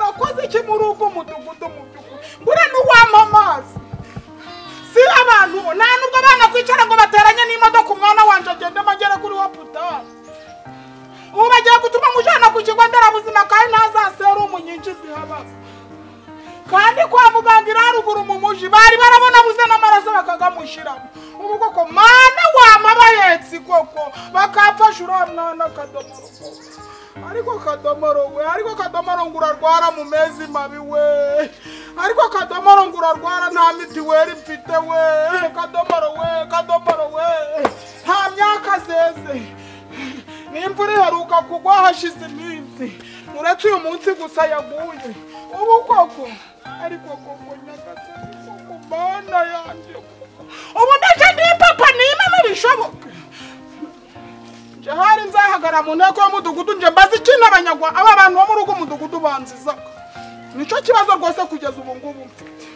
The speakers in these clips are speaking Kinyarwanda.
wakoze iki muri ugo mudugudu mu by'ukuri buriya ni uwamamaza si abantu nta nubwo abana kwicara ngo bateranye n'imodoka umwana wanjye agendamo agere kuri wa putari ubu bagiye gutuma amujyana ku kigo nderabuzima kandi ntazaserumu nyinshi zihabaza kandi kwa muganga iri haruguru mu muji bari barabona buze n'amaraso bakagamushyiramo ubu koko mwana wama bahetse koko bakapfasha uriya mwana akadomoro koko ariko kadomoro we ariko kadomoro ngo urarwara mu mezi mabi we ariko kadomoro ngo urarwara nta mitiweri mfite we kadomoro we kadomoro we nta myaka zeze n'imvura iheruka kugwa hashize iminsi uretse uyu munsi gusa yaguye ubu koko ariko koko nyagasani koko mana yanjye koko ubu ndaje ndi papa n'imana bishoboka nje hari nzahagara mu nteko y'umudugudu nje mbaze ikintu abanyagwa aba bantu bo muri ugo mudugudu banzizaga nicyo kibazo rwose kugeza ubu ngubu mfite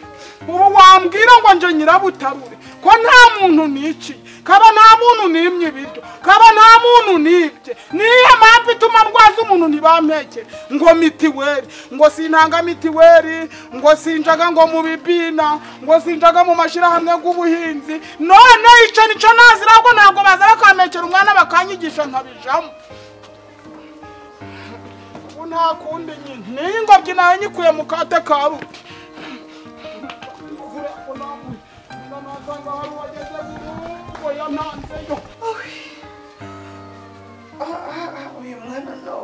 ubu wambwira ngo nje nyirabutarure ko nta muntu niciye kaba nta muntu nimye ibiryo kaba nta muntu nibye niyo mpamvu ituma ndwaza umuntu ntibampeke ngo mitiweri ngo sintanga mitiweri ngo sinjaga ngo mu bibina ngo sinjaga mu mashyirahamwe y'ubuhinzi none icyo nicyo nazira ahubwo ntabwo baza bakampekera umwana bakanyigisha nkabijamo ubu nta kundi nyine niyo ingobyi nayo nyikuye mu kate ka ruti uyu mwana nawe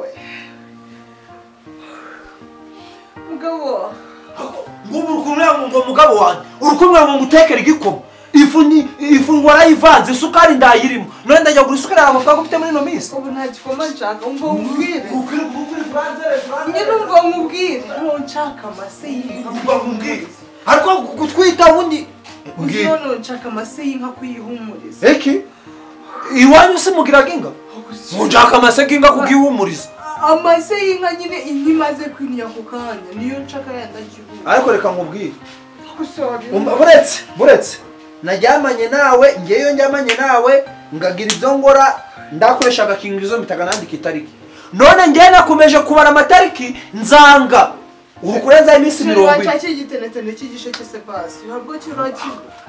mugabo nk'ubu urukumwe ngo mugabo wanjye urukumwe ngo mutekere igikoma ifu ni ifu warayivanze isukari ndayirimo none ndajya kugura isukari yawe amafaranga ufite muri ino minsi ubu nta gikoma nshaka ngo mubwire ukuri ukuri buranzere nyine ubwo mubwire ntabwo nshaka amase y'inka mba mbwire ariko gutwita ubundi uzi noneho nshaka amase y'inka kuyihumuriza eki iwanyu si mugiraga inga ngo nshaka amase k'inga kugihumuriza amase y'inka nyine inka imaze kwinira ako kanya niyo nshaka yenda agihumuriza ariko reka nkubwire gusa Umva, buretse buretse najyamanye nawe ngeyo njyamanye nawe ngagira ibyo ngora ndakoresha agakingirizo mpitaga nandika itariki none ngewe nakomeje kubara amatariki nzanga ubu kurenzaho iminsi mirongo ine cy'igitenetene cy'igishe cy'ise pasi ntabwo kirura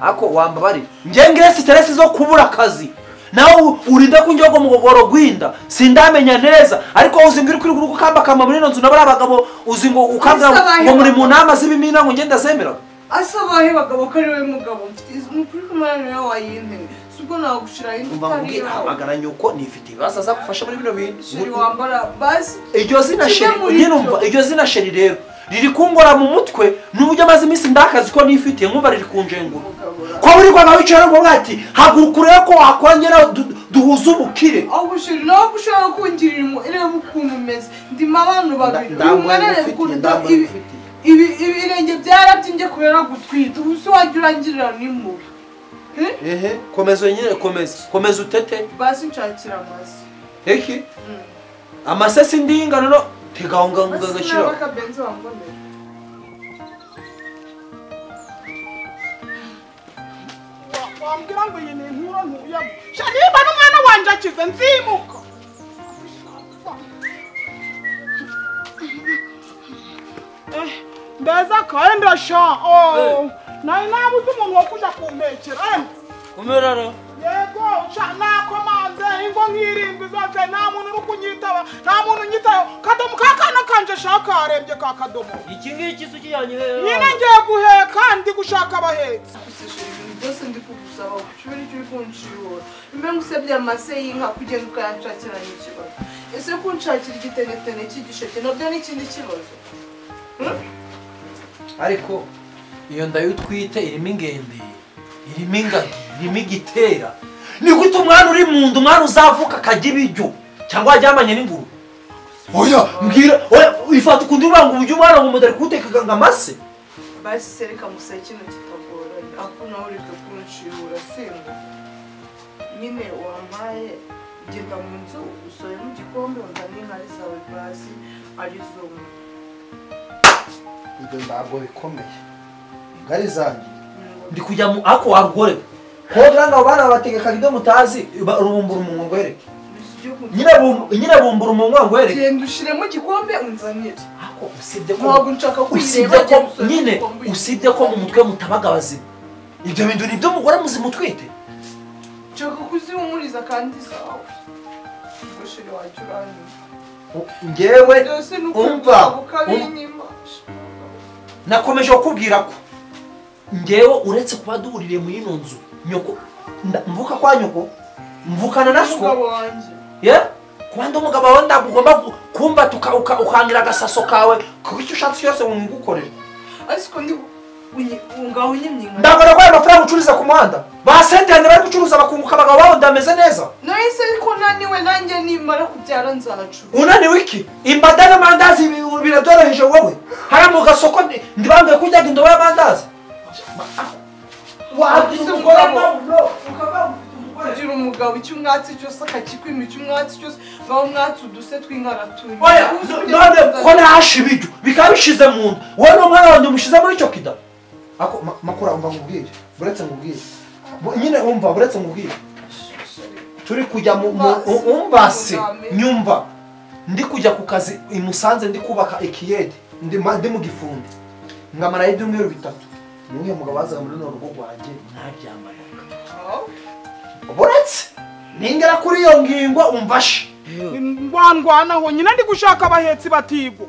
ako wambabari ngewe ngiye siteresi zo kubura akazi nawe u- urinda kunjyaho ngo mugogoro gwinda sindamenya neza ariko uzi ngo uri kuri urugo ukambakamba muri ino nzu na bariya bagabo uzi ngo ukambwira ngo- ngo muri mu nama z'ibimina ngo ngende zemera asabaye bagabo ko ari we mugabo mukuri kumwana nawe wayinteme si ubwo nagushira indi umva utari mubwire yawe hamagara nyoko nifite ibibazo azagufasha muri bino bintu sheri wambara basi iryo zina Kimwe sheri muri nyine byo. umva iryo zina sheri rero riri kungora mu mutwe n'uburyo amaze iminsi ndakazi ko nifitiye nkumva riri kunjengura Mugabura. ko buri rwanda wicaye ngo ati haguruka urebe ko wakongera du- duhuze ubukire ahubwo sheri nawe ko ushobora kungirira impuhwe reba ukuntu umeze ndimo abantu babiri Nda- ndambaye umwanarebe ibifitiye, ukuntu ndambaye ibi- ibifitiye. ibi- ibirenge byarabyimbye kubera gutwita ubu se wajya urangirira n'impuhwe Eh? ehe komeza nyine komeza komeza utete basi nshakira amazi eki amasesi ndingano no tegahungahunga basi agashyiraho nawe akabenzi wambonera wambwira ngo iyi ni inkuru ntuyemo sha niba n'umwana wanjye akize nzimuka Eh, mbese kandi sha oh, nari nabuze umuntu wo kujya kumpekera eh. kumerara yego sha nakomanze ingo nk'irindwi zose nta muntu uri kunyitaba nta muntu unyitayeho kadomo ka kana kanje sha karembye ka kadomo iki ngiki isuki yanjye nyine ngiye guheka ndi gushaka abahetsi gusesha ibintu byose ndi kugusaba ucubire icyo uri kunshibura mbe ngusabye amase y'inka kugenda ukayanshakira n'ikibazo ese kunshakira igitenetene cy'igisheke nabyo ni ikindi kibazo ariko iyo ndayo utwite irimo ingende irimo ingagi irimo igitera ni gute umwana uri mu nda umwana uzavuka akajya ibiryo cyangwa wajyamanye n'inguru oya mbwira oya ifata ukundi uvuga ngo ujye umwana ngo umudari kuwuteka ngo amase basi se reka museye kino kitagoranye ako nawe ureke kunshibura simba nyine wampaye genda mu nzu usoremo igikombe uzane inkari zawe basi arizo ibyo ntabwo bikomeye ngari zanjye ndi kujya mu ako warugore kodra ngo abana bategekaga ibyo mutazi ba- rubumbura umunwa ngwereke bisi nyirabu- nyirabumbura umunwa ngo wereke genda ushyiremo igikombe unzanire ariko usibye ko ntabwo nshaka usibye kwireba ko nyine usibye ko mu mutwe mutabaga abazima ibyo bintu ni ibyo mugore muzima utwite nshaka kuzihumuriza kandi zawe ubwo shiri wajya uranyuma ngewe byose ni umva, ukumva umva. ukabinyima nakomeje kukubwira ko ngewe uretse kuba duhuririye muri ino nzu nyoko nda- mvuka kwa nyoko mvukana na umugabo so wanjye ye kuba ndi umugabo wawe ntabwo ugomba gu- kumba tuka- uka- ukangira agasaso kawe kuko icyo ushatse cyose ngo ngukorere ariko ndi unyi- ngaho unyimye inka ndabona ko ayo mafaranga ucururiza ku muhanda ba sente yanjye bari gucuruza bakunguka abagabo babo ndameze neza nahise ariko naniwe nanjye nimara kubyara nzacuruza unaniwe iki imbada n'amandazi bi- biradoroheje wowe hariya mu gasoko ndi- ndibambwiye ko ujyaga indobo y'amandazi wagira umugore nawe ukaba ufite umugore kugira umugabo icyo umwatsi cyose akakikwima icyo umwatsi cyose ngaho umwatsi uduse tw'inkaratuni oya no- none ko nahashe ibiryo bikaba bishize mu nda wowe n'umwana wanjye mushize muri icyo kida ako ma- makura umva ngubwire buretse ngubwire Bu- nyine umva buretse ngubwire turi kujya mu mu- Umbase. umbase Umbame. nyumva ndi kujya ku kazi i Musanze ndi kubaka ikiyede ndi ma- ndi mu gifundi ngamara ibyumweru bitatu niwe mugabo wazaga muri runo rugo rwanjye ntaryamana buretse ningera kuri iyo ngingo umvashe ndwandwana aho nyine ndi gushaka abahetsi batigo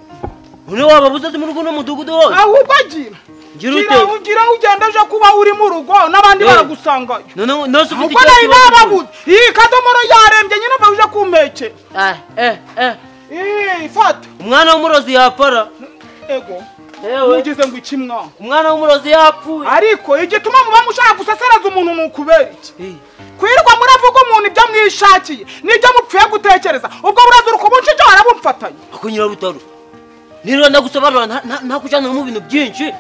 Uri waba buzazi muri guno mudugudu hose. ahubwo gira Gira gira ute? ugira ugenda aje kuba uri mu rugo n'abandi Eh. baragusangayo None nose ufite ahubwo nayo ikibazo bababuze iyi kadomoro yarembye nyine mva uje kumpekera Ah, eh, eh. Ih, fata Umwana w'umurozi yapfara. ego Yewe. mugize ngo iki mwana Umwana w'umurozi yapfuye. ariko igituma muba mushaka gusesereza umuntu ni ukubera iki Eh, kwirirwa muravuga umuntu ibyo mwishakiye n'ibyo mupfuye gutekereza ubwo burazuruka ubuncike warabumfatanya Ako nyirabutaro. Nirwa ndagusobanura nta- nta- ntakujyana mu bintu byinshi.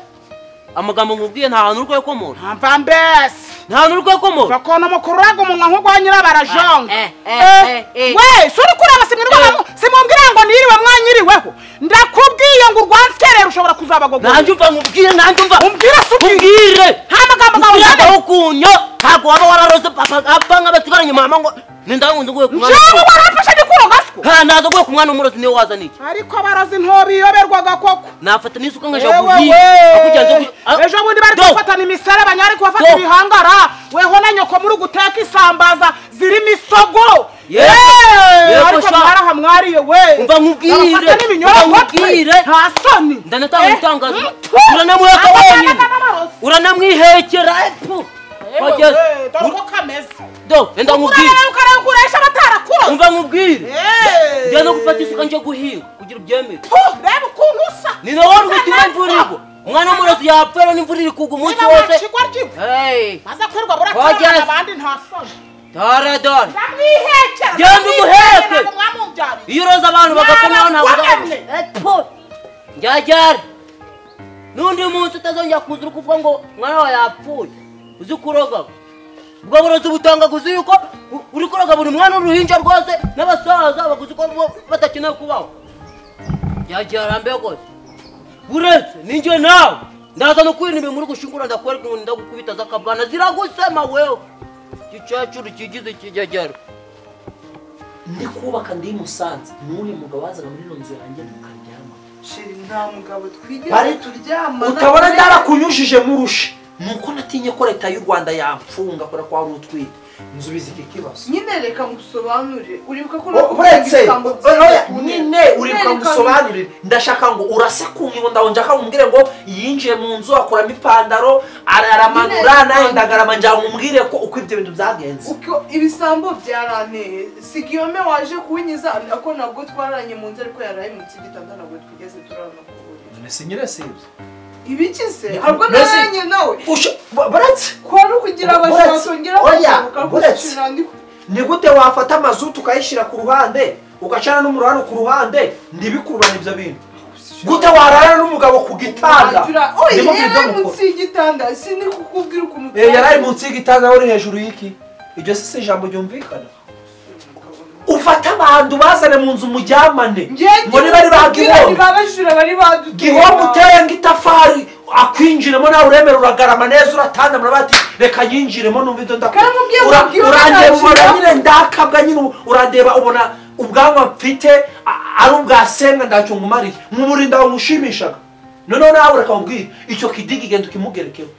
Amagambo nkubwiye nta hantu uri kuyakomora. ntamva mbese Nta hantu uri kuyakomora. bakona mukururaga umunwa nko kwa nyirabarajonga Eh, eh, eh, eh. we suri kureba simwirirwa simumbwira ngo niriwe mwanyiriweho ndakubwiye ngo urwansikerera ushobora kuzabagogora Nanjye umva nkubwire nanjye umva. umbwira se ubwire Mbwire. nta magambo gawe Uyaga yanditse hukunyo. Ntabwo waba wararose papa apfa nk'abasigaranye mama ngo nindangunze nguye ku mwana. njyewe warafashe gikuro gaswa Ha ndaza nguye ku mwana w'umurozi niwe wazana iki. ariko abarozi ntobiyoberwaga koko Nafata n'isuka nkajya Ewe guhinga. we! Ah, ejo bundi bari Do. kufatana imiserebe banyari kubafata Do. ibihangara weho na nyoko muri guteka isambaza zirimo isogo Yego. Eee! Yego ariko sha. mwaraha mwariye we Umva nkubwire. Abafata n'ibinyobwa Umva nkubwire. twe. nta soni Ndanatanga Eh, ibitangazo. mtu. Uranamuheka Aba wenyine. yanaga n'abarozi. uranamwihekera epfu Ewe wageze we, dore uko kameze do enda nkubwire urareba ukareba ukoresha batarakuroze umva nkubwire Eee. njya no gufata isuka njya guhinga kugira ubyemere Tu, reba ukuntu usa ni nawe wari gutuma Usa imvura neza. igwa umwana w'umurozi yapfera n'imvura iri kugwa umunsi niba wose wacikwa ry'iwe Hey, maze kwirwa burakorana Wageze. abandi nta soni dore dore Ndamwihekera. Genda umuheke. Ndamwihekera ngo mwamubyarire. iyo uroza abantu bagakomeraho ntabwo Mwabagwamye. uzabona epfu njyajyare n'undi munsi utazongera kuza uri kuvuga ngo umwana wawe yapfuye uzi kuroga ubwo burozi butangaguza yuko u- uri kuroga buri mwana w'uruhinja rwose n'abasaza baguzi ko bo badakeneye kubaho njyajyara mbe rwose buretse ninjye nawe ndaza no kwirinda ibintu uri gushingura ndakwereka umuntu ndagukubita zakabwana ziragusema wewe gicacuru kigize kijyajyara ndi kubaka ndi i Musanze n'uyu mugabo wazaga muri ino nzu yanjye tukaryama shiri nta mugabo twigeze Bari- turyamana utabona byarakunyujije murushe nuko natinye ko leta y'u rwanda yamfunga kubera ko wari utwite nzubizi iki kibazo nyine reka ngusobanurire uribuka ko O- uretse ibisambo oya, by'ibisambo. nyine uribuka Reka ngusobanurire ndashaka ngo urase ku ngingo ndawe nshaka umbwire ngo yinjiye mu nzu akuramo ipantaro araramanura Nyine- nawe ndagarama ngira ngo umbwire ko uko ibyo bintu byagenze uko ibisambo byaranteye sigiyome waje kunyiza ako nabwo twararanye mu nzu ariko yarahemutse igitanda ntabwo twigeze turarana ku buriri mbese nyine si ibyo ibikize harwo Mbese- nararanye nawe Usha- ba- baretse kwari ukugira abashaka Buretse- kongera oya, bagaruka buretse. kuko ni gute wafata amazutu ukayishyira ku ruhande ugacana n'umuriro hano ku ruhande ntibikururane ibyo bintu gute warara n'umugabo ku gitanda oya Ndimo kubyo yari mukora. munsi y'igitanda sindi kukubwira ukuntu Eh, yari ari munsi y'igitanda uri hejuru y'iki iryo si si ijambo ryumvikana ufate abantu bazane mu nzu muryamane ngo niba ari ba gihombo gihombo babajura bari baduteye gihombo uteye nk'itafari akwinjiremo nawe uremera uragarama neza uratandamura bati reka nyinjiremo numva ibyo ndakora Kandi ubwiye Ura- mubwira urandeba utangira. ubona nyine ndakabwa nyine u- urandeba ubona ubwanwa mfite a- ari ubwa senga ntacyo nkumariye nkumurinda wamushimishaga noneho nawe urakambwira icyo kidigi genda ukimugerekeho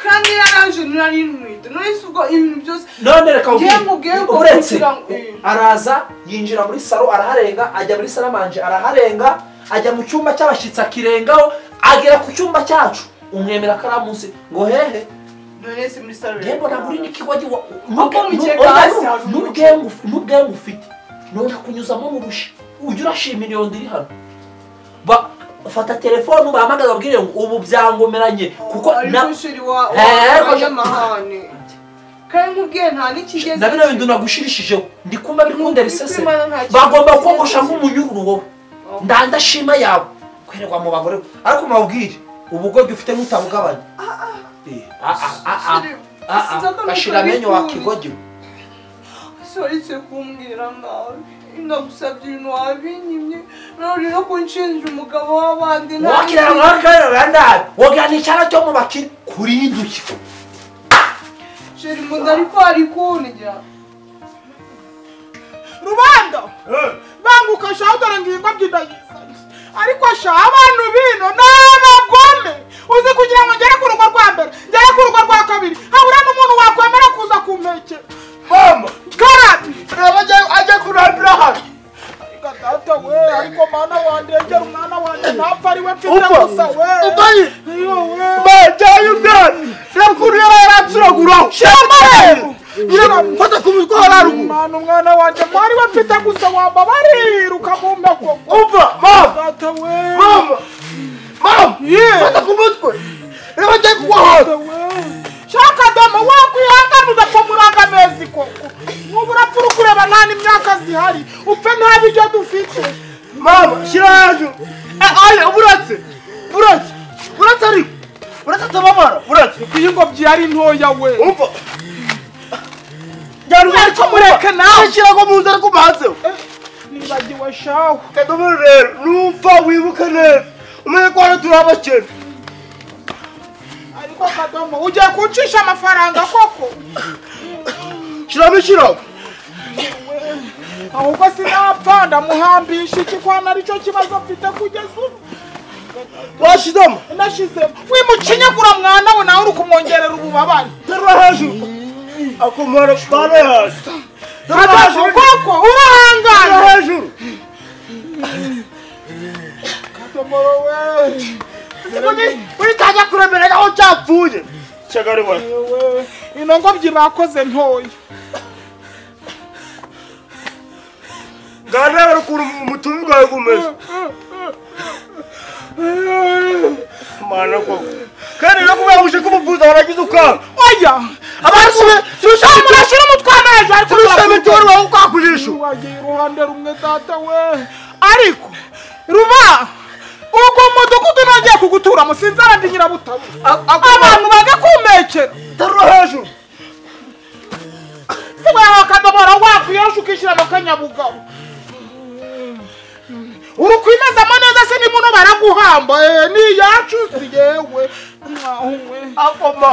kandi yaraje nari ntwite none si ubwo ibintu byose none reka Njye nkubwiye nkubwire ko uretse kugira ngo- eh. araza yinjira muri saro araharenga ajya muri saramanje araharenga ajya mu cyumba cy'abashyitsi akirengaho agera ku cyumba cyacu umwemera ko ari munsi ngo hehe none si muri salo yembo ntabwo uri n'ikigogi Kuko mu kirere hasi hari n'ubwenge ufite none kunyuzamo murusha ujya urashima iryondo iri hano Ba- ufata telefone ubahamagaza ubwire ngo ubu byangomeranye kuko na arikushiri wa Eh, ariko- wanyamahane kandi nkubwiye nta n'ikigeze na bino bintu nagushirishijeho ndi kumva bikunda risese Kwimana nta kintu bagomba kigeze kogosha kibi. nk'umunyururu wowe ndandashima yawe kwererwa mu bagore ariko mabwire ubugoryi ufite ntutabugabanya Eh, ah, ah, ah, ah. Shiri, Ah, ah, sinzagaruka gashira amenyo wa bikubi. kigogi soretse kumbwira nabi ndagusabye ibintu wabinyimye none no kunshinja umugabo w'abandi nta wakirana n'ikindi. mwakirana bandabi wogana icyara cyo mu bakire kuri induki sheri umuntu ariko ari kundya rubanda banguka shaho dore ngingo byidayizanye ariko sha abantu bino ni abagome uzi kugira ngo ngere ku rugo rwa mbere ngere ku rugo rwa kabiri habura n'umuntu wakwemera kuza kumpekera mama karabi reba ajya- ajya kurandura hano Ariko data we ariko mana wandengera umwana wanjye ntapfa ari we mfite Upfa. gusa we Ubaye. iyo we bajyaye umwana reba ukuntu yaba yaransiraguraho shema rero nyina mfata ku mutwe wa ruguru umwana umwana wanjye ko ari we mfite gusa wambabarira ukamumpa koko umva mama data we mama mama Yeah. mfata ku mutwe reba ajyaye kugwa hano Data we shaka domo wakwihangana ugapfa muri aka mezi koko n'ubu urapfa uri kureba nta n'imyaka zihari upfe nta biryo dufite mama shyira hejuru Eh, aye uburatse buratse buratse ariko buratse atababara buratse iyi ngobyi yari ntoya we umva njyana umwana Ariko mureke nawe. shyira ko mu nzara ko mbahatseho Eh, nibagiwe shawe kadomoro rero numva wibuke neza umenye ko hano turi abakene ariko kadomo ugiye kuncisha amafaranga koko shyiramo ishyiraho ahubwo sinapfa ndamuhambisha iki kwana aricyo kibazo mfite kugeza ubu washyizemo nashyizemo wimucinyagura mwana we nawe uri kumwongerera ububabare terura hejuru akomora bare hasi terura Kadomo hejuru koko terura urahangana hejuru kadomo we uritajya kuremerera aho cyapfuye cyagari we Ewe, ino ngobyi bakoze ntoya ngarebera ukuntu umutumbi bwawe gumeze mana koko kandi no kubera buje kumuvuza waragize ukanga oya abashure turushaho murashyira umutwana hejuru ariko turushaho murakumva. mituweli wawe ukakujisho wagiye iruhande rumwe data we ariko ruba ubwo mudugudu nongeye kuguturamo sinzara ndi nyirabutabo abantu bajya kumekera terura hejuru sigaho akadomoro wakwiyosha ukishyiramo akanyabugabo uri kwimezamo neza se nimuno baraguhamba eh, ni iyacu si yewe mwahu we akoma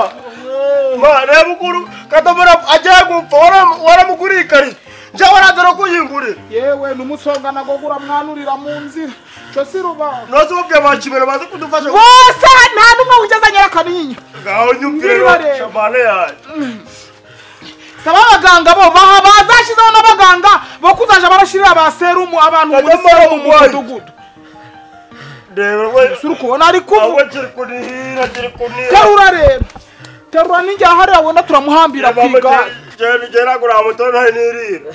ma reba ukuntu kadomora agiye gupfa waram- waramuguriye ikariso njyewe warazana kuyingurira yewe numusonga nagogura mwanurira mu nzira cyo si rubaho nose ubabwiye bakimera baze kudufasha bose nta n'umwe wigeze nyerakaninya ngaho nyumvire Ndiba rero. shamane yanjye saba abaganga bo baha bazashyizeho n'abaganga bo kuzaja barashyirira ba serumu abantu muri Kagame serumu mu umurwayi. mudugudu reba we si uri kubona ari awe kuvu kiri kunihira kiri kunihira terura rero terura n'injya hariya wenda turamuhambira ku igare jeni jenagura mutona nirira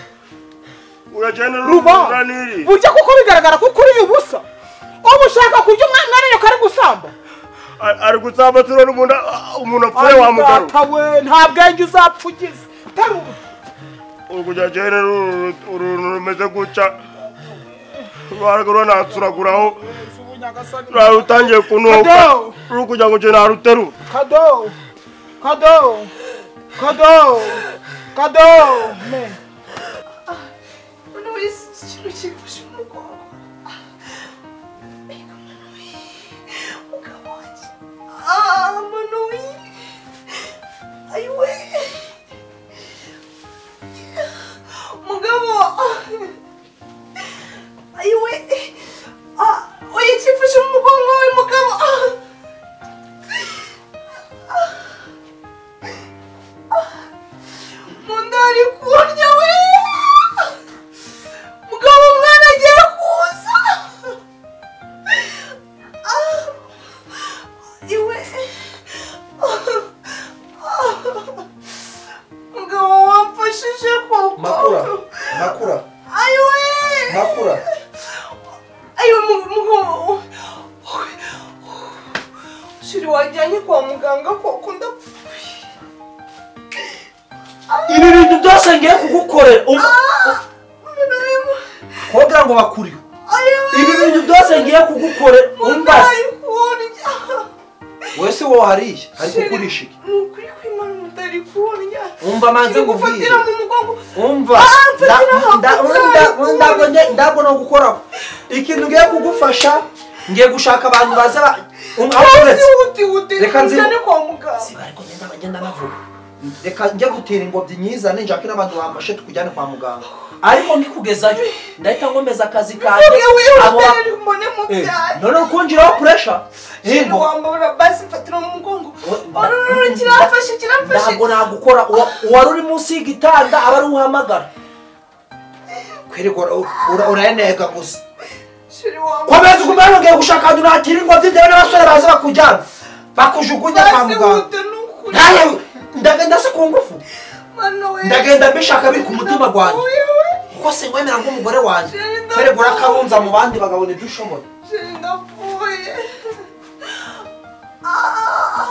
urajena ruba rubura nirira burya kuko bigaragara kuko uriye ubusa uba ushaka kurya umwana ariyo kari gusamba ari gutsamba turona umuntu umuntu apfuye wamugaru Data we nta bwenge uzapfa ugize terura urukujya jeni uruntu rumeze gutya rwaragura natsuraguraho rarutangiye kunuka Kadobo. rurukujya ngo jeni aruterura Cadê? Cadê? Cadê? Cadê? Man. umuntu wese ikintu kigufashe mu mugongo umugabo wanjye shiri wajyanye kwa muganga ko kunda ibi bintu byose ngiye kugukorera um- kugira ngo bakuriwe ibi bintu byose ngiye kugukorera umbaze wese wowe hariya ari kukurisha iki umva manze ngubwire gufatira mu mugongo umva Ah, mfatira nda- nda- hakurya, nda- hakurya. ntabwo ngiye- ntabwo no gukoraho ikintu ngiye kugufasha ngiye gushaka abantu baza ba- um- aho uretse utihutire Reka nzi- ujyane kwa muganga siba ariko ngenda bagenda bavuga reka njye gutera ingobyi nyizane nshake n'abantu bamfashe tukujyane kwa muganga ariko nkikugezayo ndahita nkomeza akazi kanjye Uriya wihuta abo ba- rero mbone mu Eh, byaro. none ukunjiraho puresha Shiri wambabura basi mfatira mu mugongo orororo kirafashe kirafashe ntabwo nagukora uwa- uwari uri munsi y'igitanda aba ari uhamagara kwirirwa ura- ura- urayenega gusa shiri wambabura komeza ukumara ngiye gushaka ahantu nakira ingobyi bitewe n'abasore baza bakujyana bakujugunya kwa basi muganga wute n'ukuri ntaye ndagenda se ku ngufu mwana we ndagenda mbishaka biri ku mutima gwanjye Wewe, kuko sinwemera ng'umugore wanjye Jerry, ndapfa. kwirirwa urakabumbya mu bandi bagabona ibyo ushoboye shiri ndapfuye Ah.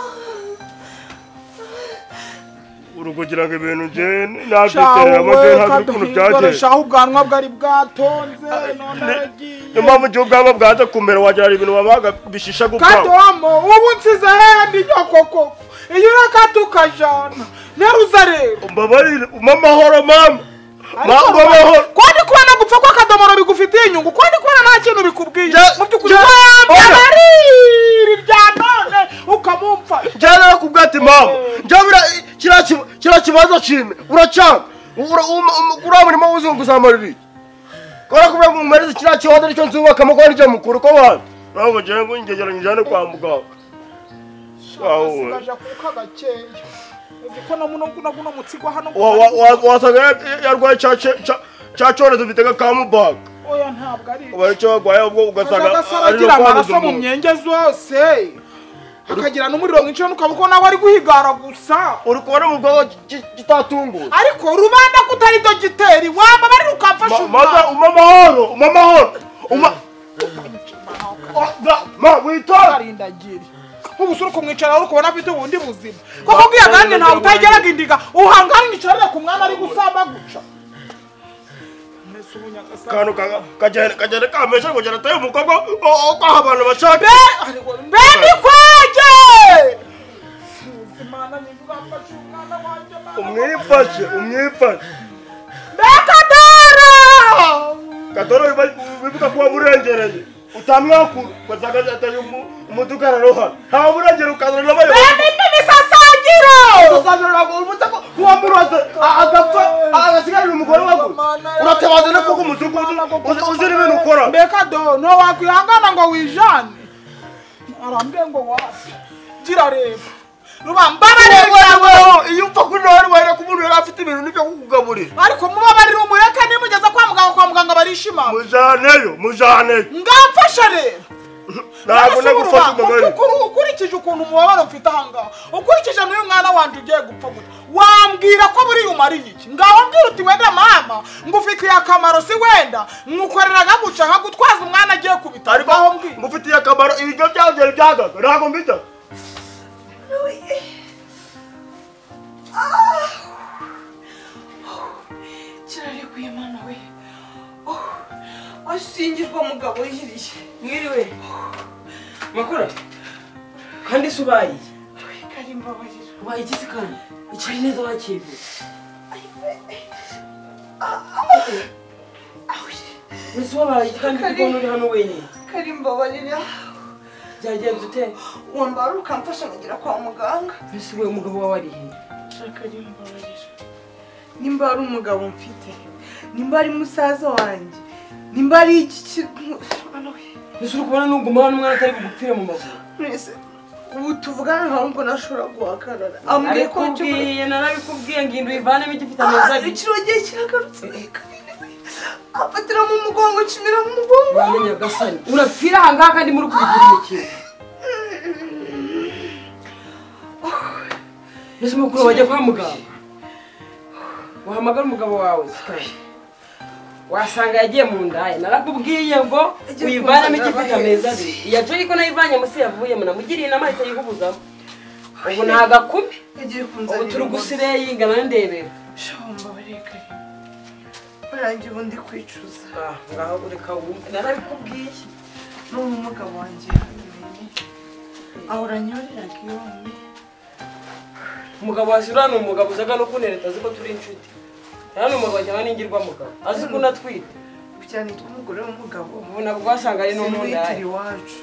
uri kugira ngo ibintu njyewe nabyiterera shahu amajyayo we ntazi ukuntu kaduhindure byagenze shahu ubwanwa bwari bwatonze none niyo aragiye mpamvu igihe ubwaba bwaza kumera wagira ngo ibintu babaga bishisha gupfa kadomo ubu nsize hehe ni nyokoko iyo urakata ukajana neruza rero mbabarire umpe amahoro mama Ariko mama umpe amahoro ko ndi kubona gupfa kwa kadomoro bigufitiye inyungu ko ndi kubona nta kintu bikubwiye Je- mu by'ukuri je- wambya oya. bariri rya none ukamumfa njyewe narakubwiye ati mama njyewe bira- kiriya ki- kiriya kibanza cyime uracanga Ura- um- um- uriya murimo w'uzunguza amarira iki kubera ko uriya mumariza kiriya kibanza nicyo nzubakamo kuko nicyo mukuru ko bantu urabona njyewe ngo ngegeranye njyane kwa muganga Shahu we. asigaje akuka gakeya uzi ko no muno guno guno mutsigo hano Wa- wa- wa- wasaga ya- yarwaye cya cya- cya- cya cyorezo gitega kamubaga oya ntabwo ari ubu aricyo barwaye ubwo ugasanga agasara ari no agira kwanduza amaraso mu umuntu myenge zose akagira n'umuriro mwinshi ukaba ukabona nawe ari guhigara gusa uri kubona mu bwonko ki- kitatunguye ariko rubanda ko utari do giteri waba bari ukamfasha Ma- maza umpe amahoro umpe amahoro umpe- Oh, da- ma witonde ukarindagiri ubusura ukumwicara uri kubona afite ubundi buzima koko bwiya kandi ntawe utageraga indiga uhanga mwicarira ku mwana ari gusamaguca Mbese ubu nyagasani- akantu ka- kagenda kagenda kamesha kugera atari umukobwa o- o- kwaha abantu bashaka Baby kwege! Simana nibwafashe umwana wanjye umwifashe umwifashe Bekadara! kadoro wiba- wibuka kuba burengereye utamwakura ugasanga atari umu- umudugararo hano ntawe burengera ukazana n'abayobozi Baby nibisasagira! wamuroze agapfa agasigarira umugore wawe uratabaza no kuko umutuku uzira ibintu ukora Mbekado, no wakwihangana ngo wijane. Arambe ngo wapi? Gira reba. Ruba mbabarira iyo upfa kunora wahera ku muntu yari afite ibintu nibyo kukugaburira ariko mubabarira umureka nimugeza kwa muganga kwa muganga barishimanga mujaneyo mujaneyo ngamfasha rero ntabwo Mbese nagufasha buruma, umugore uku- ukuru- ukurikije ukuntu umubabaro mfite ahangaha ukurikije n'uyu mwana wanjye ugiye gupfa gutya wambwira ko buriya umariye iki ngaho mbwira uti wenda mama ngufitiye akamaro si wenda nkukorera nkaguca nkagutwaza umwana agiye kubitaro ariko ngaho mbwira mufitiye akamaro ibiryo byagera byagaga ntabwo mbijya kirarekuye mwana we ashingirwa mugabo yiriye mwiriwe makura kandi se ubaye karimbabarira ubaye igisi kandi icaye neza wakivura mbese wabaye iki kandi kuko uri hano wenyine karimbabarira byagenze ute wambara ukamfasha nkagera kwa muganga mbese we umugabo wawe ari he karimbabarira nimba ari umugabo mfite nimba ari musaza wanjye nimba ari iki kintu mwana we mbese uri kubona nuguma hano umwana atari bugupfire mu maguru mwese ubu tuvugana ntabwo ubwo nashobora guhagarara ambwiye ko njye muri- narabikubwiye narabikubwiye ngo indu ivanemo igifite Ah, ameza ikiro gihe kiragarutse afatira mu mugongo kimira mu mugongo uramenye agasani urapfira ahangaha kandi muri kubigira imikino mbese mukuru wajya kwa muganga wahamagara umugabo wawe sikari wasanga yagiye mu ndaya narakubwiye ngo uyivanemo icyo ifite ameza abiri iya jogi ko nayivanye munsi yavuyemo namugiriye inama ahita yihubuzamo ubu ni agakubi yagiye kunzanira ubu turi gusire yingana ndebera shamba bareka barangiye ubundi kwicuza Ah, ngaho ureka wumve narabikubwiye n'ubu umugabo wanjye yamenye ahora anyoreraga iwami umugabo washyira ni umugabo uzaga no kunereta azi ko turi inshuti hano umugabo cyangwa n'ingirwamugabo azi ko unatwite cyane tw'umugore w'umugabo ubu nabwo wasanga ari no mu sinwitira ndaya iwacu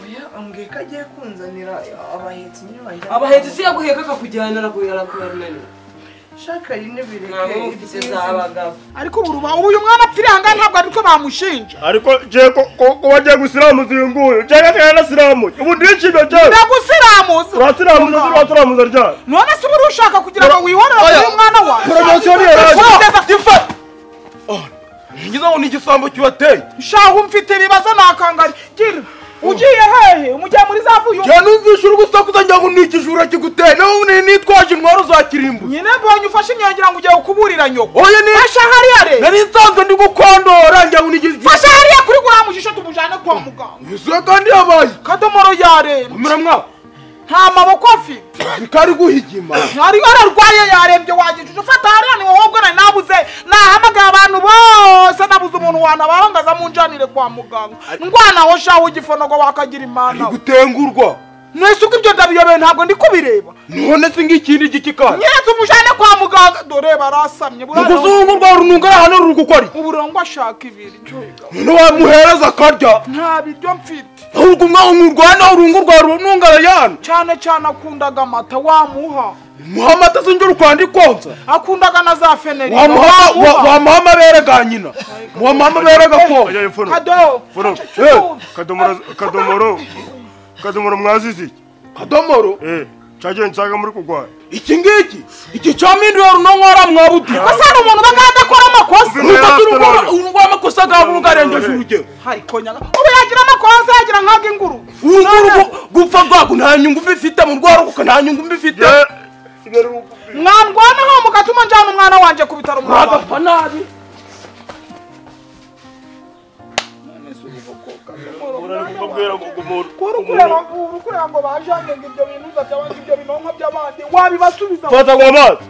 oya ambwiye ko agiye kunzanira abahetsi niyo bajya abahetse isi yaguheka akakujyana arakunanira shaka rine bireke ntabwo mufite ibyiza. z'abagabo ariko ubu ruba- ubu uyu mwana apfiriye aha ngaha ntabwo ariko bamushinja ariko je ko ko- ko wagiye gusiramuza uyu nguyu je nataye nasiramuye ubu ndishimye je ndagusiramuza uratiramuza uzi uratiramuza ryari none se uba urushaka kugira ngo wihorere Oya. kuri umwana wawe poromosiyo niyo Ugeze- ngize ngo ni igisambo kibateye shahu mfite ibibazo nakangari gira ugiye hehe umujya muri za vuyo njya numvishe uri gusakuza njya ngo ni ikijura kiguteye nawe ubu ni- nitwaje intwaro uzakirimbuza nyine mbonye ufashe imyongira ngo ugiye kuburira nyoko oya ni fasha hariya re nari nsanzwe ndi gukondora njya ngo ni igijura fasha hariya kuri gura mujisho tumujyane kwa muganga yuzuye kandi yabaye kadomoro yarembye kumira mwawe nta maboko afite bikari guhigima hariyo ararwaye yarembye wagicucu ufata hariya ni wowe ubwira nabuze nahamagaye abantu bose nabuze umuntu wantabara ngo aze amunjanire kwa muganga ndwanaho shahu igifonogo wakagira imana ari we gutengurwa mwese uko ibyo ndabiyobeye ntabwo ndi kubireba none se ng'ikindi gikikari nyiretse umujyane kwa muganga dore barasamye ni burara ukuzungu rwa rununga ari ahantu ruri gukora iki uburanga ashaka ibiryo none wamuhereza akarya nta biryo mfite ahubwo umwana urungu rwa rununga arayana cyane cyane akundaga amata wamuha muhamata sinjye uri kwandikonsa akundaga na za feneri wamuha wa- wamuha amabere ga nyina wamuha amabere gakonsa kadobo kadomoro kadomoro mwazizi iki kadomoro eh cyagiye nsaga muri kugwara iki ngiki iki cyaminduye runonko ari amwabuti asa n'umuntu uba adakora amakosa urw'amakosa ga burugarengeje urugero ariko nyaga ubu yagira amakosa yagira nkaga inguru urunguru gupfa rwago nta nyungu mfite mu rwaruka nta nyungu mfite mwandwanaho mugatuma njyana umwana wanjye ku bitaro mwabana mwagapfa nabi kuri ukureba uri kureba ngo bajanye ngo ibyo bintu uzataba ngo ibyo binonka by'abandi wabibasubiza fata ngo amazi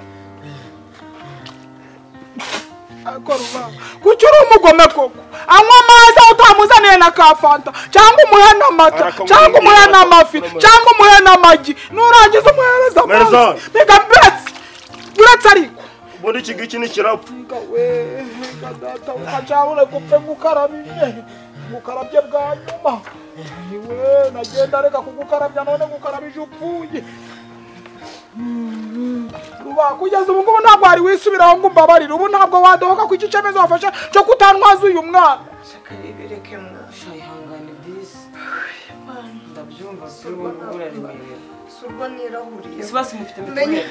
akora umwana kuki uri umugome koko anywa amazi aho utamuzaniye na ka fanta cyangwa umuhe n'amata cyangwa umuhe n'amafi cyangwa umuhe n'amagi nurangiza umuhereza amazi Meza. mbega mbetse uretse ariko ubundi iki ngiki ni kirapfa Mbega we mbega data ukacabure gupfe gukarabye gukarabye bwa nyuma iwe nagenda reka kugukarabya none gukarabije upfuye ruba kugeza ubu ngubu ntabwo wari wisubiraho ngo umbabarire ubu ntabwo wadohoka ku iki cyemezo wafashe cyo kutantwaza uyu mwana shaka ribireke mwacu ihangane bisi ndabyumva kuri wowe uraremerera si urwo nirahuriye isi basi mufite Menye. imitungo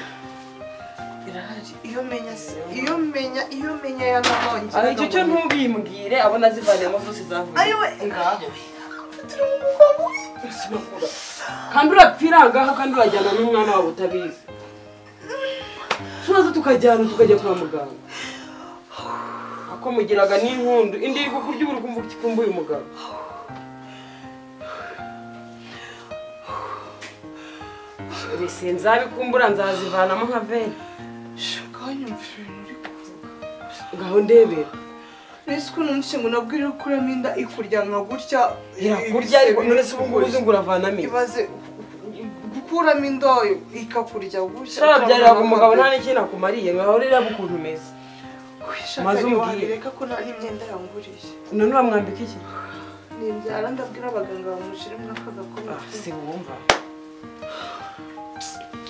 irahari iyo menya si iyo menya iyo menya yanahongera aha icyo cyo ntubimbwire abona zivanemo zose zavuye ayiwe ngaho kandi urapfira aha ngaha kandi urajyana n'umwana wawe utabizi tubaze tukajyana tukajya kwa muganga akomugiraga n'inkundu indi iri kukurya ubu uri kumva ukikumbuye umugabo mbese nzabikumbura nzazivanamo nka veni shaka wanyumva ibintu uri kuvuga ngaho ndebera nisi ukuntu umushinga nabwo iri gukuramo inda ikuryanga gutya irakurya ariko none se ubu ngubu uzi ngo uravanamo iki? ibaze gukuramo indoyo ikakurya gutya shababyariraga umugabo nta n'ikintu akumariye ngaho rero aba ukuntu umeze maze maze umubwire. umubwire ko nta n'imyenda yanguriye none uramwambika iki nibyara ndabwira abaganga bamushyiremo akagakomeye si wumva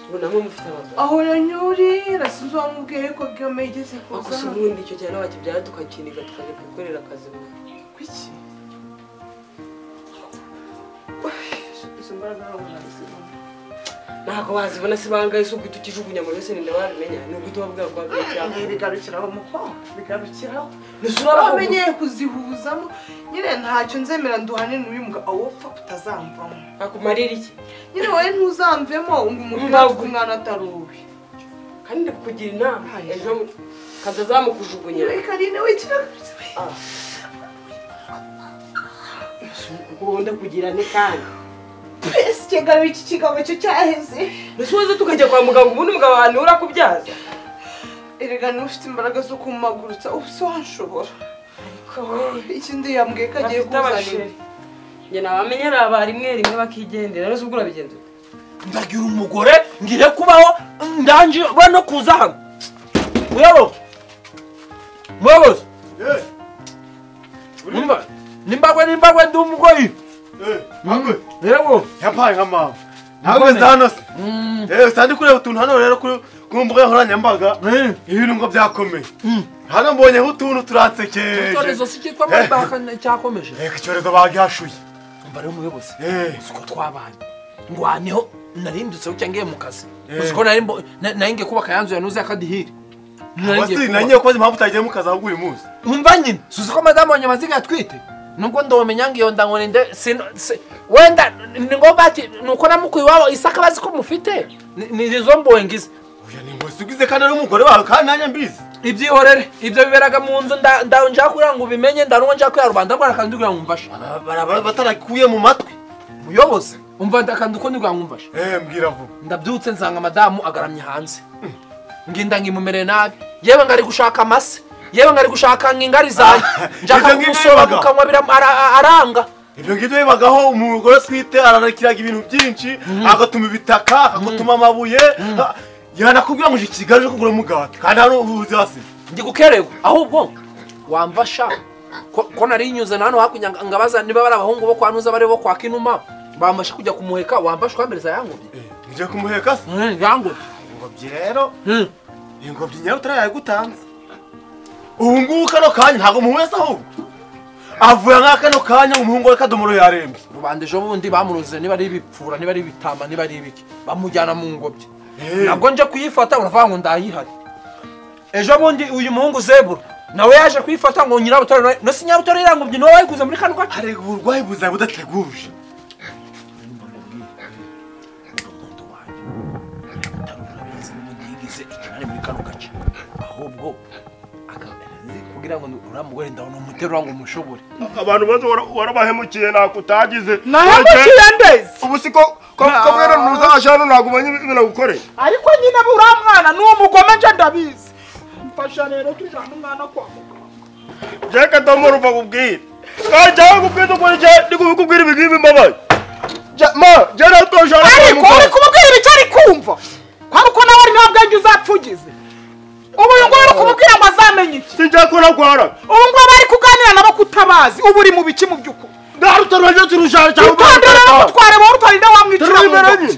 ubonamo mufite abagabo aho yanyorera sinzi uwamubwiye ko gome igeze ariko kuza si ubundi icyo cyane wakibyara tukakiniga tukajya gukorera akazi mu kuki izo mbaraga ntabwo nazibona ntabwo wazibona se bangahe si uguhita ukijugunya muri wese ninde wabimenya ni uguhita wabwira ko wabwiye cyangwa Eh, bigarukira aho mukobwa bigarukiraho ntese urabona bamenyeye kuzihuzamo nyine ntacyo nzemera nduhane n'uyu mugabo awo pfa utazamvamo akumarira iki nyine wowe ntuzamvemo ngo umugore Mbavu. afite umwana atari uwe kandi ndi kukugira inama Hayi. ejo mu- kazaza bamukujugunyira karine wikira ukunda kugira ni kandi twese ikiganiro iki kigambo cyo cyaheze mbese waza tukajya kwa muganga ubundi umugabo wawe niwe urakubyaza erega niba ufite imbaraga zo kumagurutsa ubu se wanshobora ikindi yambwiye ko agiye bafite kuzanira abasheri njye nabamenyera ba rimwe rimwe bakigendera rero ubwo urabigenza ute? ndagira umugore ngire kubaho ndanje bano kuza hano muyobozi muyobozi Eh, uri- nimba nimbagwe nimbagwe ndi umugoyi eh, ntabwo- yego yampaye nka mama ntabwo nzi hano se Eh, usa ndi kureba utuntu hano rero kuri- ku mbuga nkoranyambaga Eh. ibintu ngo byakomeye hano mbonyeho utuntu icyorezo turansekeje si cyitwa mabaka cyakomeje reka icyorezo bagihashuye umva rero umuyobozi Eh. uzi ko twabanye ngwaneho narindutse bucya ngiye mu kazi Eh. uzi ko nari mbo- na- nari ngiye kubaka yanzu yanuze akadihiri Nari ngiye Abasi, kubaka. nanjye kubaza impamvu utagiye mu kazi ahubwo uyu munsi umva nyine suzi ko madamu wanjye amaziga yatwite nubwo ndawumenya ngo iyo ndangone nde sino- si- wenda ni ngombwa ati nuko namukuye iwabo isaka bazi ko mufite Ni- ni izo mbongizi oya ni ngo siguze kandi ari umugore wawe kandi nanjye mbizi ibyihorere ibyo biberaga mu nzu nda- nda- njya kugira ngo ubimenye ndaruwa njya kuya rubanda rwara kandi kugira ngo umfashe Aba- bara- bara- batarakuye mu matwi muyobozi umva ndakanda uko ndi kugira ngo umfashe eh mbwira vuba ndabyutse nsanga madamu agaramye hanze nginda nkimumereye nabi yewe ngari gushaka amase yewe ngari gushaka nk'ingari zanjye njaka ibyo ngibyo kumusora bibaga. mu kanwa biram- ara- aranga ibyo ngibyo bibagaho umugore atwite ararakiraga ibintu byinshi agatuma ibitaka akagutuma amabuye ha- yanakubwira ngo uje kigali uje kugura umugati kandi hano ubuvuzi hasize ndi gukerewe ahubwo wamfasha ko ko nari nyuze na hano hakurya nga- ngabaza niba bari abahungu bo kwa nuza bari bo kwa kinuma bamfasha kujya kumuheka wamfasha ukambiriza yangobye ngiye kumuheka se Mm, yangobye ingobyi rero Mm. ingobyi nyayo utarayagutanze ubu ngubu kano kanya ntabwo muhweza ahubwo avuye nka kano kanya umuhungu we kadomoro yarembye rubanda ejo bundi bamuroze niba ari ibipfura niba ari ibitama niba ari ibiki bamujyana mu ngobyi Eh. nabwo nje kuyifata uravuga ngo ndayihari ejo bundi uyu muhungu zebura nawe yaje kuyifata ngo nyirabutare nawe- no si nyirabutare iriya ngobyi niwe wayiguze muri kano gace hari uburwayi buzaba budateguje umudugudu wanjye utari urabizi n'ubundi yigize ikinani muri kano gace ahubwo aka- kugira ngo uriya mugore ndabona umuterura ngo umushobore abantu bose warabahemukiye ntako utagize nahemukiye ndezi ubu si ko ko ko mwene ntuzaje hano ntabwo umenye ibintu nagukoreye ariko nyine buriya mwana ni umugome nje ndabizi mfasha rero tujyane umwana kwa muganga jyeka domoro bakubwira kandi jyawe kubwira ukuri jya ndi kubikubwira ibi ngibi mbabaye ma jya natosha ariko uri kumubwira ibyo ari kumva kwari uko nawe ari nta bwenge uzapfa ugize ubu uyu nguyu uri kumubwira ngo azamenye iki sinjya ko nagwara ubu ngubu bari kuganira nabo kutabazi ubu uri mu biki mu by'ukuri ndarutara urajya turushara cyangwa utondere rero gutwara wowe utarinde wamwicira Turi mu imbere ntoki ye.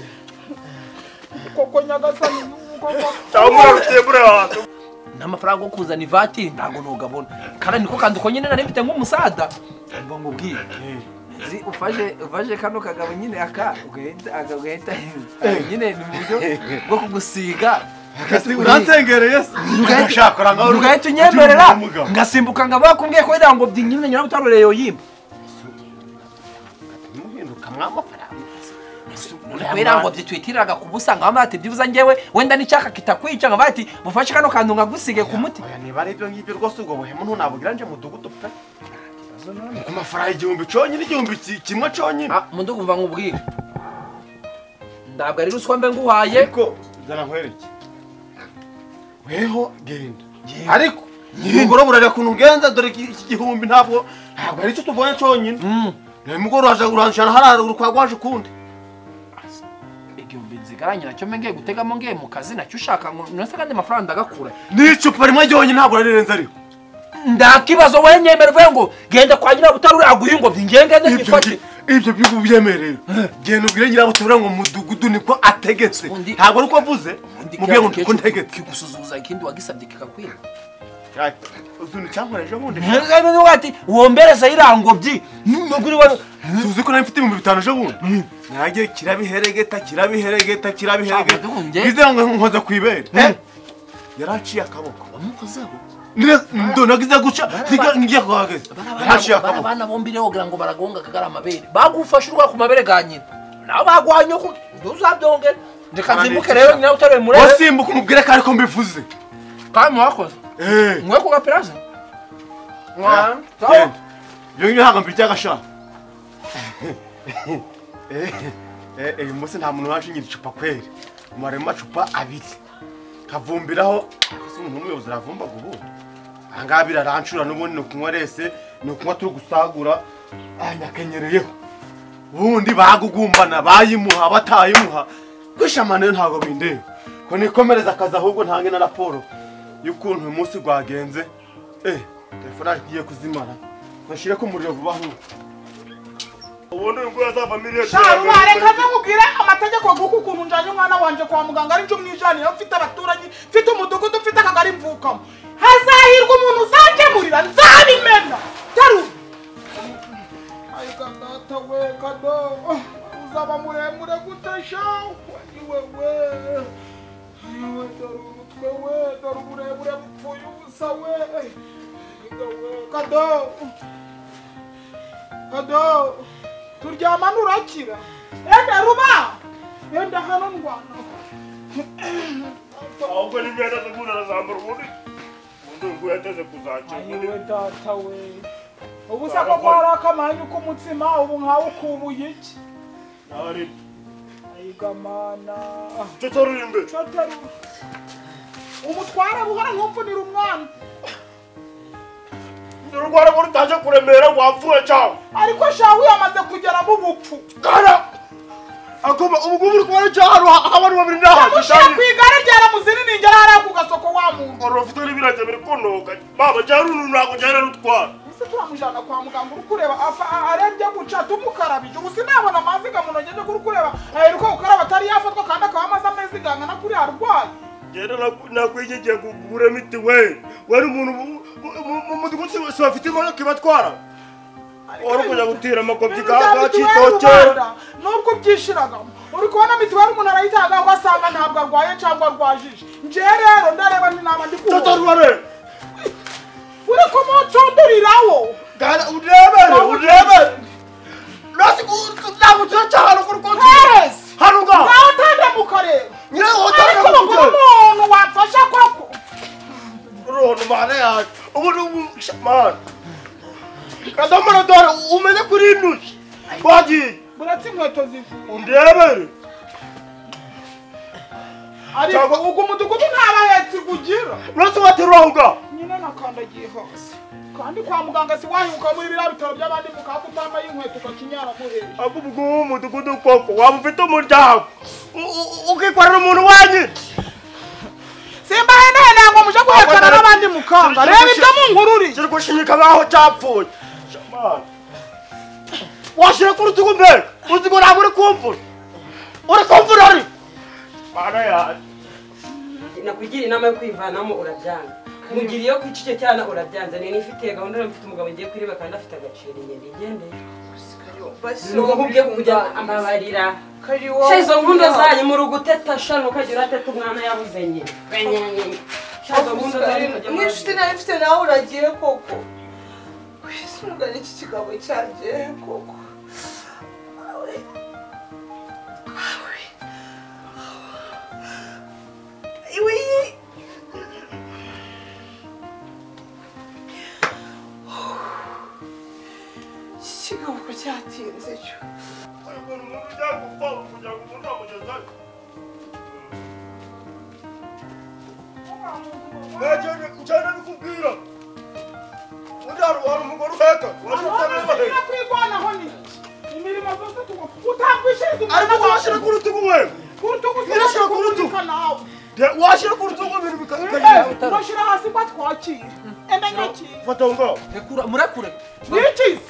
koko nyagasani ngoko cyangwa urarutiye muri hanze n'amafaranga yo kuzana ivatiri ntabwo nugabona kandi niko kandi uko nyine nari mfite nk'umusada mba ngubwiye Zi ufashe ufashe kano kagabo nyine aka ugahita aka ugahita nyine ni uburyo bwo kugusiga uransengereye se urashaka urangaho ugahita unyemerera ngasimbuka ngo bakubwiye ko iriya ngobyi nyine nyina utarore yoyimba iriya ngobyi tuyitiriraga ku busa ngo bati byibuze ngewe wenda n'icyaka kitakwica ngo bati mufashe kano kantu ngagusige ku muti niba ari ibyo ngibyo rwose ubwo buhemu ntunabugira nje mudugudu pe ku mafaranga igihumbi conyine igihumbi ki- kimwe conyine mudugudu uva nkubwire ntabwo ari ruswa mbe nguhaye ariko zana nkwereke weho genda ariko nimugoroba urareba ukuntu ugenza dore iki iki gihumbi ntabwo ntabwo ari cyo tubonye cyonyine nimugoroba uraje uranshana harara urukwaga waje ukundi igihumbi nzigaranye nacyo mbe ngiye gutegamo ngiye mu kazi nacyo ushaka ngo nose kandi amafaranga ndagakura n'icupa rimwe ryonyine ntabwo rarirenze ariko nta kibazo wowe nyemerwe ngo genda kwa nyirabutare uraguha ingobyi ngiye ngende ibyo nyifate ngi- ibyo by'ubu byemerewe genda ubwire nyirabutebura ngo mudugudu niko ategetse Undi- ntabwo ari uko avuze mubwire ngo niko ntegetse kigusuzuza ikindi wagisabye kikakwira utuntu cyankora ejo bundi ati wombereze iriya ngobyi nubwo uri wa- tuzi ko nari mfite ibihumbi bitanu ejo bundi nagiye kirabiheregeta kirabiheregeta kirabiheregeta Ntabwo duhunge. ngize ngo nkoza ku ibere Mm. yari aciye akaboko bamukozeho ndonagize guca nsiga- ngiye kuhageza yari aciye Bara- akaboko abana bombi rero wagira ngo baragonga kagara amabere bagufashe urwara ku mabere ga nyina nawe bagwanye uko ntuzabyongere reka nzimbuke rero nyina utarewe murebe wasimbuka umubwire ko ariko mbivuze kandi wakoze mwe ku gaperaje genda iyo nyine ntabwo mbirya agasha uyu munsi nta muntu waje nyiri icupa kweri umara amacupa abiri kavumbiraho ese umuntu w'umuyobozi aravumbaga ubu ahangaha birarancura n'ubundi ni ukunywa rese ni ukunywa turi gusagura anyakenyereyeho ubundi bagugumbana bayimuha batayimuha kwishamana ntabwo bindeba ko nikomereza akazi ahubwo ntange na raporo y'ukuntu uyu munsi rwagenze eh telefone agiye kuzimara ntashyire ko umuriro vuba ahubwo ubundi uyu nguyu azava miliyoni reka nkubwire amategeko y'uku kuntu njyanye umwana wanjye kwa muganga ari cyo mwijaniye mfite abaturanyi mfite umudugudu mfite akagari mvukamo hazahirwa umuntu uzangemurira nzabimena taruba data we kado uzaba muremure gute shawu we we we dore umutwe we dore uburebure bupfuye ubusa we kado kado turyamana urakira enda ruba enda hano ndwana ahubwo n'imyenda n'ubundi arazambara ubundi ubundi uyu nguyu yateze kuzakira ubundi ayiwe data we ubu se koko hari akamanyu k'umutsima ubu nkawe ukubuye iki nawe ari ayigamana cyo torura imbere coteru umutwara buhora ntumfunira umwana dore urwara ngo rutaje kuremera wapfuye cyangwa ariko shawu yamaze kugera mu bupfu akoma ubu ngubu uri kubona icyo ahantu ha- abantu babiri n'ahantu mushyira ku igare ryaramuzininingera hariya ku gasoko wa muntu uru rufite n'ibirenge biri kunoga baba cyangwa uruntu ntabwo ugenda rutwara ese turamujyana kwa muganga uri kureba apfa a- arembye guca tumukarabije ubu sinabona amazi ngamunogeje kuri kureba aheruka gukaraba atari yafatwa kandi akaba amaze amezi gangana kuri arwaye ngenda nakwigigiye kugura mitiweli wari umuntu mu mudugudu si- si bafite imodoka ibatwara wari kujya gutira amakopyi Ibintu ka bya ka mituweli kitoke rubanda, nubwo ubyishiragamo uri kubona mituweli umuntu arayitanga ugasanga ntabwo arwaye cyangwa arwajije njyewe rero ndareba n'inama ndi kubona tutariware uri kumucundurirawo gana urebere urebere nasi kutambutse cyane kuri konti heresi hano ngaho ngaho utandamuka rero nyine ariko bakora wotangira umuntu wamfasha koko uruntu mana yacu ubu ni umwana kadomora dore umenye kuri intoki wagiye buretse inkweto zivuye undebere ariko Cyangwa- ubwo umudugudu nta bahetsi ugira uretse waterura aho ngaho nyine nakandagiye hose kandi kwa muganga si wahibuka muri biriya bitaro by'abandi mu kaga utambaye inkweto ukakinyara muheje ahubwo ubwo uwo mudugudu koko waba ufite umuryango u- u- ukikorera umuntu wenyine simba henehene ngo muje guhekana n'abandi mukanga reba ibyo mu nkuru uri kiri gushinyika nk'aho cyapfuye Shamana. washyira ku rutugu mbere urutugu ntabwo uri kumvura uri kumvura ari mana yacu nakugira inama yo kwivanamo urabyanga mugira iyo kwica icyo cyana urabyanze nini ifite gahunda mfite umugabo ngiye kuriba kandi afite agaciro inyoni igendeye nuko ubwe kujya amabarira sha izo nkundo zanyu muri uguteta shano ukagira ateta umwana yabuze nyine sha izo nkundo zanyu mujya mwinshuti nayo mfite nawe uragiye koko wisungane iki kigabo cyanjye koko iwe iki kigabo ko cyatinze cyo umuntu ugiye gupfa kugira ngo umuntu amugezeho njyana bikubwira undi hari hari umugore uheka waje utamenya kwigwanaho ni imirimo zose utambwishiriza ariko umwana washyira ku rutugu wewe kurutugu Nyirashyira ku rutugu. nawe De- washyira ku rutugu ibintu bikagenda ngashyira hasi ko twakira enda nyakira fata aho ngaho Rekura- murekure nikizi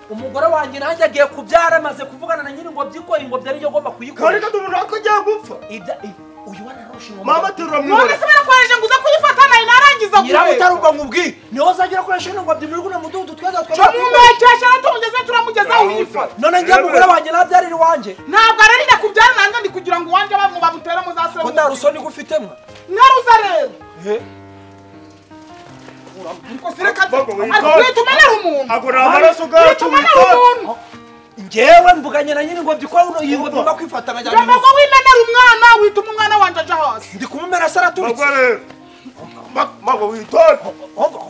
umugore wanjye nanjye agiye kubyara amaze kuvugana na nyiri ingobyi ko ingobyi ariyo agomba kuyikora kandi ko umuntu ako agiye gupfa Ibya- i- uyu wanaroshe mama ingoma aterura mu none ibara se barakwareje ngo uza kuyifata nayo narangiza nyirabutari ubwo nkubwiye niho uzajya urakoresha ino ngobyi muri guno mudugudu tweza cyo twaba mumubekesha tumugeze turamugezaho uyifata none njye mugore wanjye nabyarira iwanjye ntabwo ararinda kubyara nanjye ndi kugira ngo uwanjye bamwe bamutere ko muzasore nta rusoni gufitemo naruza rero ariko sireka Bakwe ariko witore. uhita umenyera umuntu Ago ni amaraso ubwayo uhita umenyera witore. umuntu ngewe mvuganye na nyiri ngobyi ko uno- iyi ngobyi mba kwifata nkajyana jomba imuzi ngo wimenera umwana wituma umwana wanjye aja hasi ndi kumumera se araturitse bagore mago witonde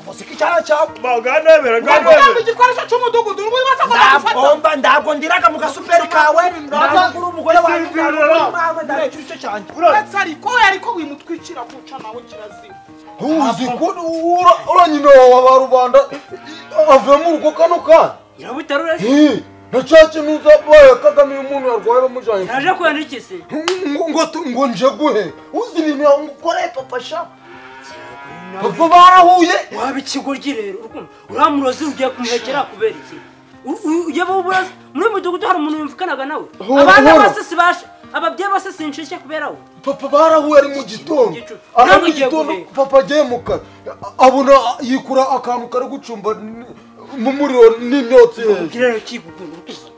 umusika icyara cyawe maganebera Kugira ngo igikoresho cy'umudugudu n'ubibasa ko bagufata. ndabwomba ndabwondiraga mu gasuperi kawe ndabwura umugore wawe Sindira. mwawe ndabwira icyo cyanjye Uretse ariko we ariko wimutwikira kuca nawe kirazira. uzi ko ura- ura nyina wa ba rubanda avuye mu rugo kano kana nyirabutarura Eh, na cya kintu zabaye kagame iyo umuntu yarwaye bamujyanye naje kwandikiza ngo ngo tu- ngo nje guhe uzi ibintu yakoreye papa sha papa barahuye waba ikigoryi rero urukundo uriya murozi ugiye kumuhekera kubera iki U- u- ujye mu burozi muri uyu mudugudu hari umuntu wimvukanaga nawe abana hora. bose sibasha ababyeyi bose sinshike kubera we papa barahuye ari mu gitondo Igicu. ari Ntabwo mu ugiye gitondo guheka. papa agiye mu kazi abona yikura akantu kari gucumba n- mu muriro n'imyotsi hejuru kirero kigukunda urukundo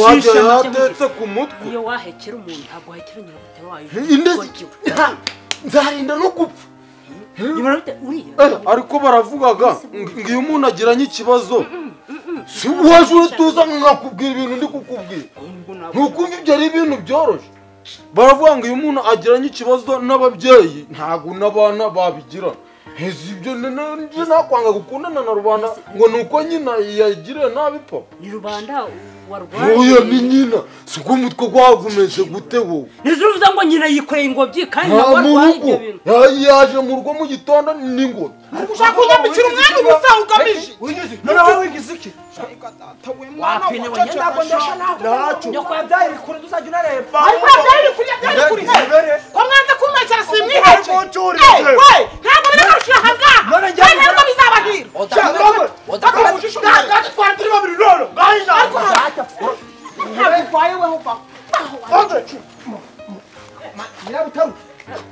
wajya Shisha, make yatetse ku mutwe iyo wahekera umuntu ntabwo wahekera nyirabutare wayo Inde- Ha! nzarinda no gupfa nyirabutare uriya Eh, ariko baravugaga ngo iyo umuntu agiranye ikibazo si waje uratuza nkakubwira ibintu ndi kukubwira ngo ntabwo ntukumva ibyo ari ibintu byoroshye baravuga ngo iyo umuntu agiranye ikibazo n'ababyeyi ntabwo n'abana babigirana ese ibyo ni- ni- njye nakwanga gukundana na rubanda ngo ni uko nyina yagiriye nabi papa ni rubanda warwaye oya ni nyina si uko umutwe gwagumeze gute wowe ntiziruvuze ngo nyina yikoreye ingobyi kandi nta ntabwo mu warwaye rugo ibyo bintu Ya- yaje mu rugo mu gitondo n'ingoma Ushaka kunyambikira umwami ubusa ugamije. noneho wigize iki Atawe mwana wapi niwe wacu. njye ndabwondesha nawe nyokwabyaye iri kure ntuzajya unareba Ariko byari kurya byari kurya. Ko mwanze kumpekera simwihaye. mucurije Eh, we, ntabwo biri kurusha aha ngaha. None njye- Kandi ntabwo bizabahira. Kati ubujiji umwana. Ariko aha- ntabwo urwaye weho va. Aho wari. nyirabutare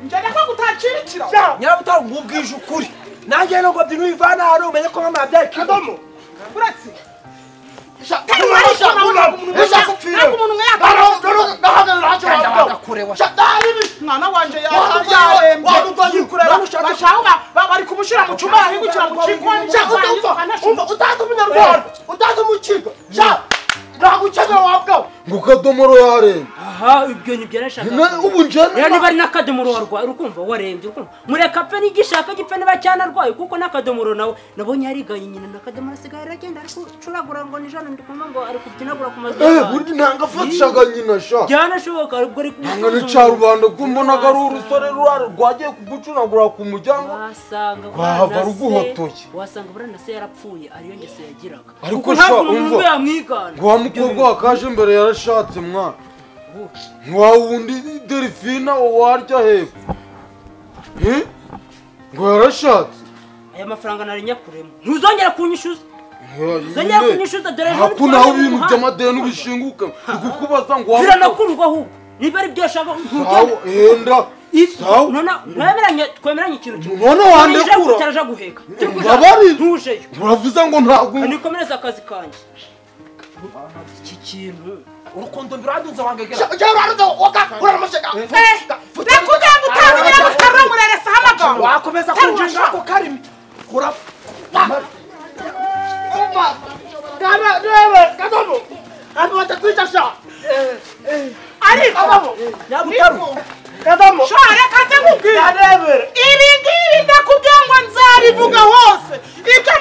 Njye reka gutakirikira. nyirabutare nkubwije ukuri nanjye nubwo byinubivana hano umenye ko mama yabyaye kidomo Uretse. Kandi warishwe na we, ntabwo umuntu umwe yakupfira. Ntabwo umuntu umwe yakupfira. Mwana wanjye Waduga- yarembye. waduga yikureba. Bashaka ba- ba- bari kumushyira mu cyuma yahingukira mu kigoni. utazi umunyarwanda utazi umukiga ntabwo ukeneye wabwawe ngo kadomoro yarembye aha ibyo nibyo nashakaga Na- ubu rero niba njyewe ari n'akadomoro warwaye urumva warembye urumva mureka pe n'igishaka gipfe niba cyanarwaye kuko n'akadomoro nawe nabonye yariganye nyina n'akadomoro asigaye aragenda ari gucuragura ngo ni jana ndi kumva ngo ari kubyinagura ku mazu Eh, burya ntabwo afatishaga nyina sha byanashoboka ubwo ari ntabwo ni cya rubanda kuko mbonaga ari urusore rura- rwagiye kugucunagura ku muryango wasanga Wahava burana se- ruguhotoye. wasanga burana se yarapfuye ariyo ngeso yagiraga Ariko Kuko ntabwo sha, umuntu umva. we yamwigana ngo wa mukobwa wakaje imbere yarashatse mwana ngo wa wundi delphina warya hepfo Eh? ngo yarashatse aya mafaranga nari nyakuremo ntuzongera kunyishyuza Zongera kunyishyuza, dore ejo ako ntitwari nawe mu ibintu muhanda. by'amadeni bishinguka ndi kukubaza ngo wa biranakurwa ahubwo niba ari byo ashaka ntugende Sawa, enda If- Sawa. Nona- mwemeranye twemeranye ikintu kimwe None wandekura. utaraja guheka Mbabarira. ntujeyo uravuze ngo ntabwo nikomereze akazi kanjye iki kintu urukundo biradunze wangegera Eh, Nakubwiye ngo utazi nyirabutare mureresa amagambo. wakomeza kunjinga ako karimi ura ariko shora reka nze nkubwire ibi ngibi ndakubwiye ngo nzabivuga hose ibyo